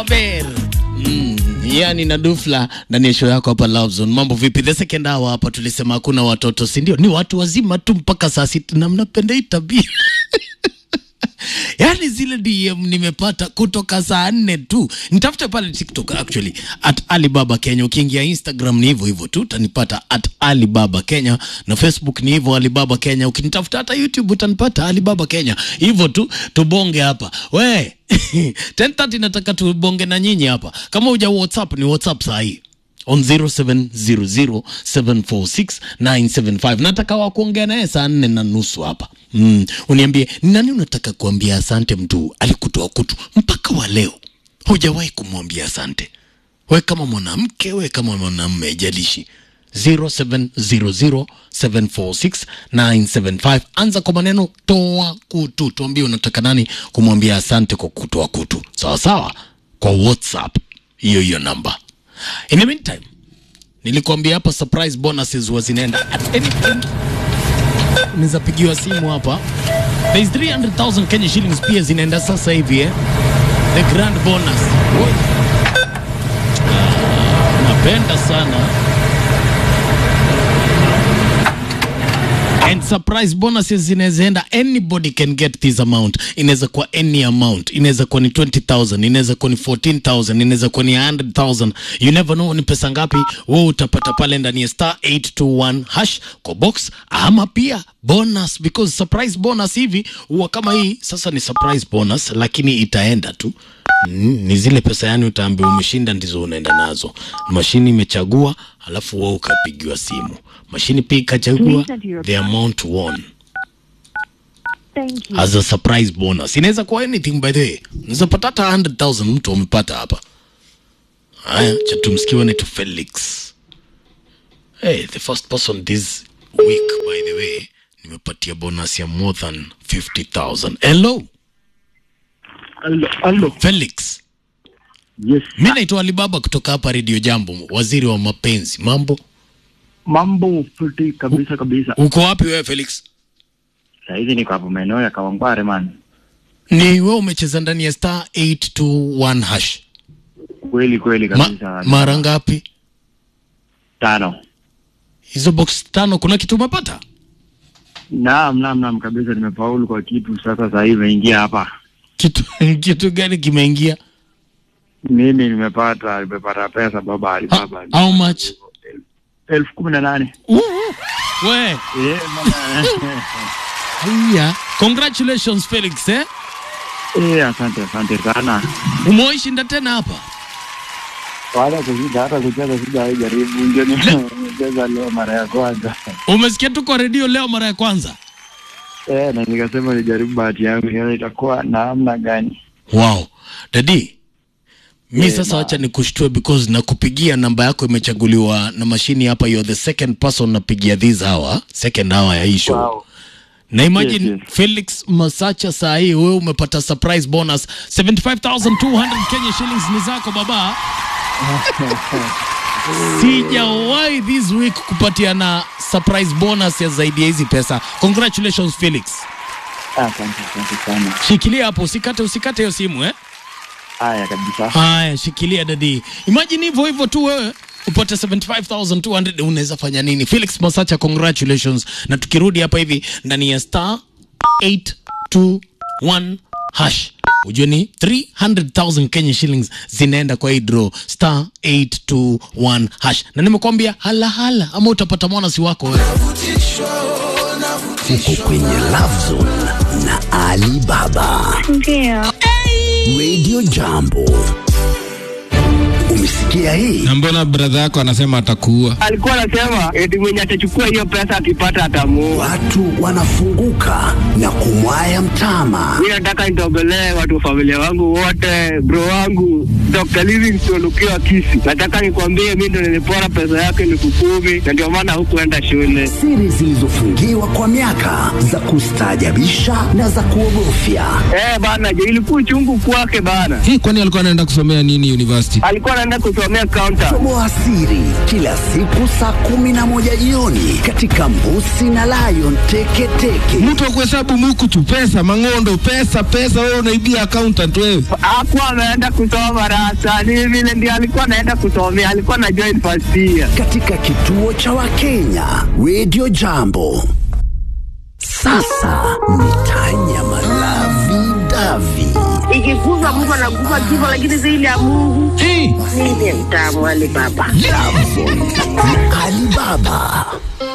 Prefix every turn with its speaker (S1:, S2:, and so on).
S1: Ber. Mm, yani na Dufla ndani ya show yako hapa Love Zone. Mambo vipi? The second hour hapa tulisema hakuna watoto, si ndio? Ni watu wazima tu mpaka saa sita na mnapenda hii tabia. Yaani zile DM nimepata kutoka saa nne tu. Nitafute pale TikTok actually at Alibaba Kenya. Ukiingia Instagram ni hivyo hivyo tu utanipata at Alibaba Kenya na Facebook ni hivyo Alibaba Kenya. Ukinitafuta hata YouTube utanipata Alibaba Kenya. Hivyo tu tubonge hapa. We 10:30 nataka tubonge na nyinyi hapa. Kama huja WhatsApp ni WhatsApp saa hii on 0700746975 nataka wa kuongea naye saa nne na nusu hapa mm. Uniambie ni nani unataka kuambia asante, mtu alikutoa kutu mpaka wa leo hujawahi kumwambia asante, we kama mwanamke, we kama mwanamume, haijalishi 0700746975 anza kwa maneno toa kutu, tuambie unataka nani kumwambia asante kwa kutoa kutu, sawa sawa, kwa WhatsApp hiyo hiyo namba. In the meantime, nilikuambia hapa surprise bonuses huwa zinaenda at any point. Unaweza pigiwa simu hapa. There is 300,000 Kenya shillings pia zinaenda sasa hivi eh. The grand bonus. Oi. Ah, napenda sana. And surprise bonuses zinaweza enda, anybody can get this amount. Inaweza kuwa any amount, inaweza kuwa ni 20,000, inaweza kuwa ni 14,000, inaweza kuwa ni 100,000. You never know ni pesa ngapi wewe utapata pale ndani ya star 821 hash kwa box, ama pia bonus, because surprise bonus hivi huwa kama hii. Sasa ni surprise bonus, lakini itaenda tu Mm, ni zile pesa yani utaambiwa umeshinda ndizo unaenda nazo. Mashini imechagua, alafu wewe ukapigiwa simu. Mashini pia ikachagua
S2: Please enter your
S1: the amount won
S2: Thank you.
S1: as a surprise bonus. Inaweza kuwa anything by the way. Unaweza pata hata 100,000 mtu amepata hapa. Haya, cha tumsikiwe ni tu Felix. Hey, the first person this week by the way, nimepatia bonus ya more than 50,000. Hello,
S3: Allo, allo.
S1: Felix.
S3: Yes.
S1: Mi naitwa Alibaba kutoka hapa Radio Jambo, waziri wa mapenzi. Mambo,
S3: Mambo fiti kabisa kabisa.
S1: uko wapi wewe Felix?
S3: Saa hizi niko hapo maeneo ya Kawangware man.
S1: Ni wewe umecheza ndani ya star 821 hash
S3: Kweli kweli
S1: Ma,
S3: kabisa.
S1: mara ngapi?
S3: tano.
S1: Hizo box tano, kuna kitu umepata?
S3: Naam, naam, naam kabisa nimefaulu kwa kitu sasa saa hii imeingia hapa.
S1: Kitu, kitu gani kimeingia?
S3: Mimi nimepata nimepata pesa baba
S1: Ha,
S3: Alibaba.
S1: how much?
S3: Elfu kumi na nane.
S1: Uh, we
S3: Eh, bana.
S1: haya, congratulations Felix eh?
S3: Eh, asante asante sana.
S1: Umewaishinda tena hapa?
S3: Wala kushinda hata kucheza sija haijaribu ndio nimecheza leo mara ya kwanza.
S1: Umesikia tu kwa redio leo mara ya kwanza?
S3: Eh, na nikasema nijaribu bahati yangu nione itakuwa namna gani.
S1: Wow. Dadi, mi
S3: Eh,
S1: sasa
S3: ma-
S1: wacha nikushtue because nakupigia namba yako imechaguliwa na mashini hapa. You're the second person napigia this hour, second hour ya hii show.
S3: Wow.
S1: Na imagine
S3: Yes, yes.
S1: Felix Masacha saa hii wewe umepata surprise bonus 75200 Kenya shillings ni zako baba. Sijawahi this week kupatia na surprise bonus ya zaidi ya hizi pesa. Congratulations Felix.
S3: Asante asante sana.
S1: Shikilia hapo usikate usikate hiyo simu eh.
S3: Haya kabisa.
S1: Haya, shikilia dadi. Imagine hivyo hivyo tu wewe upate 75200 unaweza fanya nini? Felix Masacha, congratulations. Na tukirudi hapa hivi ndani ya star 821 hash ujue ni 300,000 Kenya shillings zinaenda kwa hii draw star 821 hash, na nimekwambia hala hala, ama utapata mwanasi wako wewe.
S4: Uko kwenye Love Zone na Ali Baba.
S2: Ndio.
S4: Radio Jambo. Umesikia hii?
S5: na mbona bradha yako anasema atakuua
S6: alikuwa anasema eti mwenye atachukua hiyo pesa akipata atamuua.
S4: Watu wanafunguka na kumwaya mtama.
S6: Mi nataka nitogolee watu wa familia wangu wote, bro wangu Dr. Livingstone ukiwa Kisi. Nataka nikwambie mi ndo nilipora pesa yake elfu kumi na ndio maana hukuenda shule.
S4: Siri zilizofungiwa kwa miaka za kustaajabisha na za kuogofya.
S6: Eh bana, je, ilikuwa uchungu kwake bana.
S5: hii kwani alikuwa anaenda kusomea nini university
S6: Alikuwa naenda kusomea counter.
S4: Toboa siri kila siku saa kumi na moja jioni katika Mbusi na Lion Teketeke.
S5: Mtu akuhesabu mukutu, pesa, mang'ondo, pesa, pesa, wewe unaibia accountant wewe.
S6: Hakuwa ameenda kusoma rasa, ni vile ndio alikuwa anaenda kusomea, alikuwa na join first year.
S4: katika kituo cha Wakenya Radio Jambo. Sasa ni Tanya Malavi Davi.
S7: ikikuza Mungu anakufa kifo, lakini zaidi ya Mungu mimi mtamu wale baba
S4: Alibaba